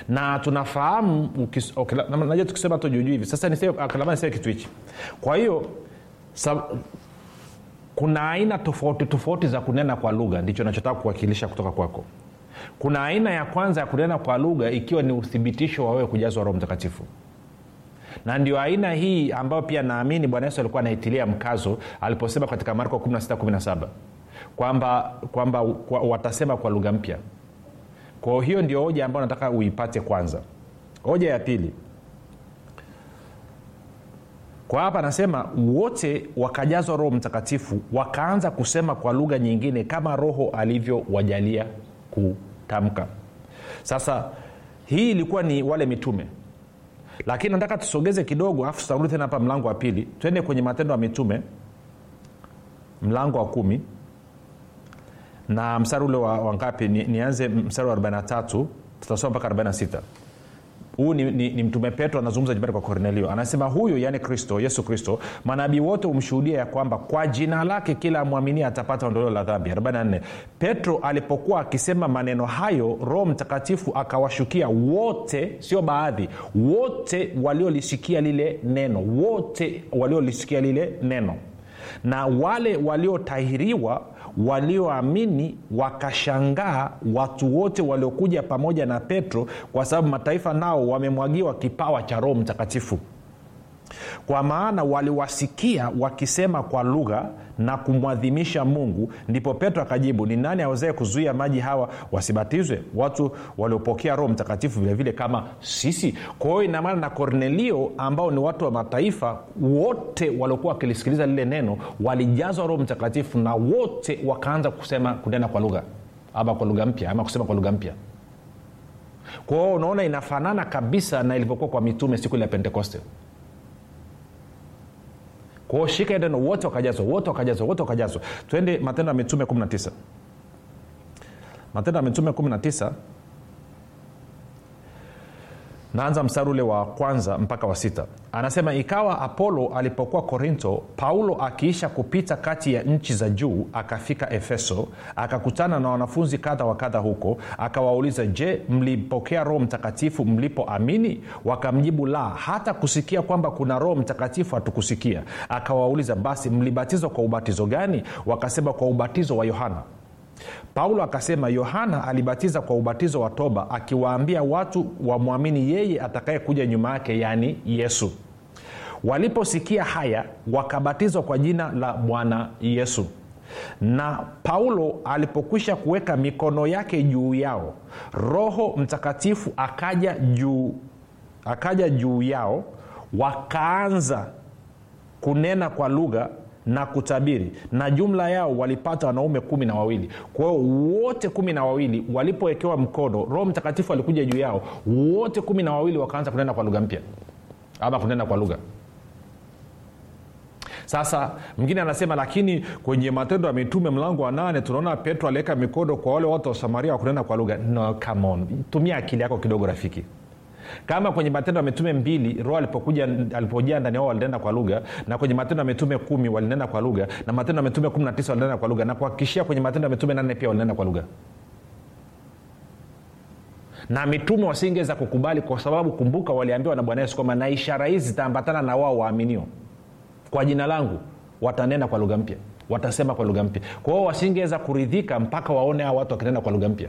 na tunafahamu ukis- okay, na- na- najua tukisema tu juujuu hivi sasa niseme ah, labda niseme kitu hichi kwa hiyo sa- kuna aina tofauti tofauti za kunena kwa lugha ndicho nachotaka kuwakilisha kutoka kwako kuna aina ya kwanza ya kunena kwa lugha ikiwa ni uthibitisho wa wewe kujazwa roho mtakatifu na ndio aina hii ambayo pia naamini bwana yesu alikuwa anaitilia mkazo aliposema katika marko 1617 kwamba kwamba kwa, watasema kwa lugha mpya kwa hiyo ndio hoja ambayo nataka uipate kwanza hoja ya pili kwa hapa anasema wote wakajazwa roho mtakatifu wakaanza kusema kwa lugha nyingine kama roho alivyowajalia kutamka sasa hii ilikuwa ni wale mitume lakini nataka tusogeze kidogo afu tutarudi tena hapa mlango wa pili twende kwenye matendo ya mitume mlango wa kumi na mstari ule wa wangapi ni, nianze mstari wa 43 tutasoma mpaka 46 huu ni, ni, ni mtume petro anazungumza nyumbani kwa kornelio anasema huyu yaani kristo yesu kristo manabii wote humshuhudia ya kwamba kwa jina lake kila amwaminia atapata ondoleo la dhambi 44 petro alipokuwa akisema maneno hayo roho mtakatifu akawashukia wote sio baadhi wote waliolisikia lile neno wote waliolisikia lile neno na wale waliotahiriwa walioamini wakashangaa watu wote waliokuja pamoja na petro kwa sababu mataifa nao wamemwagiwa kipawa cha roho mtakatifu kwa maana waliwasikia wakisema kwa lugha na kumwadhimisha mungu ndipo petro akajibu ni nani awezae kuzuia maji hawa wasibatizwe watu waliopokea roho mtakatifu vilevile vile kama sisi kwa hiyo inamaana na kornelio ambao ni watu wa mataifa wote waliokuwa wakilisikiliza lile neno walijazwa roho mtakatifu na wote wakaanza kusema kunena kwa lugha ama kwa lugha mpya ama kusema kwa lugha mpya kwa hiyo unaona inafanana kabisa na ilivyokuwa kwa mitume siku ile ya pentekoste kwao shika neno wote wakajazwa wote wakajazwa wote wakajazwa twende matendo ya mitume 19 matendo ya mitume 19 naanza mstari ule wa kwanza mpaka wa sita anasema ikawa apolo alipokuwa korinto paulo akiisha kupita kati ya nchi za juu akafika efeso akakutana na wanafunzi kadha wa kadha huko akawauliza je mlipokea roho mtakatifu mlipoamini wakamjibu la hata kusikia kwamba kuna roho mtakatifu hatukusikia akawauliza basi mlibatizwa kwa ubatizo gani wakasema kwa ubatizo wa yohana paulo akasema yohana alibatiza kwa ubatizo wa toba akiwaambia watu wamwamini yeye atakayekuja nyuma yake yaani yesu waliposikia haya wakabatizwa kwa jina la bwana yesu na paulo alipokwisha kuweka mikono yake juu yao roho mtakatifu akaja juu akaja juu yao wakaanza kunena kwa lugha na kutabiri na jumla yao walipata wanaume kumi na wawili kwa hiyo wote kumi na wawili walipowekewa mkono roho mtakatifu alikuja juu yao wote kumi na wawili wakaanza kunena kwa lugha mpya ama kunena kwa lugha sasa mwingine anasema lakini kwenye matendo ya mitume mlango wa nane tunaona petro aliweka mikono kwa wale watu wa samaria wa kunena kwa lugha no, come on tumia akili yako kidogo rafiki kama kwenye matendo ya mitume mbili roho alipokuja alipojaa ndani yao walinena kwa lugha na kwenye matendo ya mitume kumi walinena kwa lugha na matendo ya mitume kumi na tisa walinena kwa lugha na kuhakikishia kwenye matendo ya mitume nane pia walinena kwa lugha na mitume wasingeweza kukubali kwa sababu kumbuka waliambiwa na bwana yesu kwamba na ishara hizi zitaambatana na wao waaminio kwa jina langu watanena kwa lugha mpya watasema kwa lugha mpya kwa hiyo wasingeweza kuridhika mpaka waone hao watu wakinena kwa lugha mpya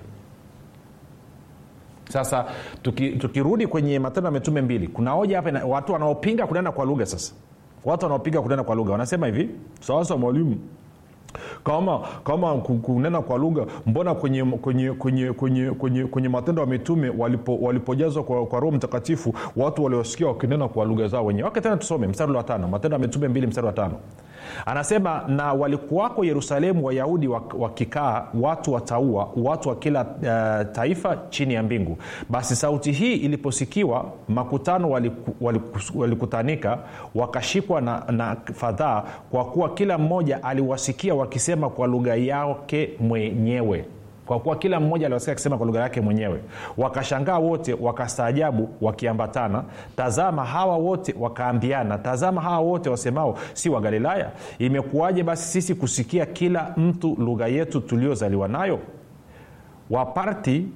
sasa tukirudi tuki kwenye matendo ya mitume mbili kuna hoja hapa watu wanaopinga kunena kwa lugha sasa watu wanaopinga kunena kwa lugha wanasema hivi sasa mwalimu kama kama kunena kwa lugha mbona kwenye kwenye kwenye kwenye kwenye, kwenye matendo ya mitume walipo, walipojazwa kwa, kwa roho mtakatifu watu waliosikia wakinena kwa lugha zao wenyewe wake tena tusome mstari wa tano matendo ya mitume mbili mstari wa tano anasema na walikuwako yerusalemu wayahudi wakikaa watu wataua watu wa kila uh, taifa chini ya mbingu basi sauti hii iliposikiwa makutano walikutanika waliku, waliku wakashikwa na, na fadhaa kwa kuwa kila mmoja aliwasikia wakisema kwa lugha yake mwenyewe kwa kuwa kila mmoja aliwasikia akisema kwa lugha yake mwenyewe wakashangaa wote wakastaajabu wakiambatana tazama hawa wote wakaambiana tazama hawa wote wasemao si wa galilaya imekuwaje basi sisi kusikia kila mtu lugha yetu tuliozaliwa nayo waparti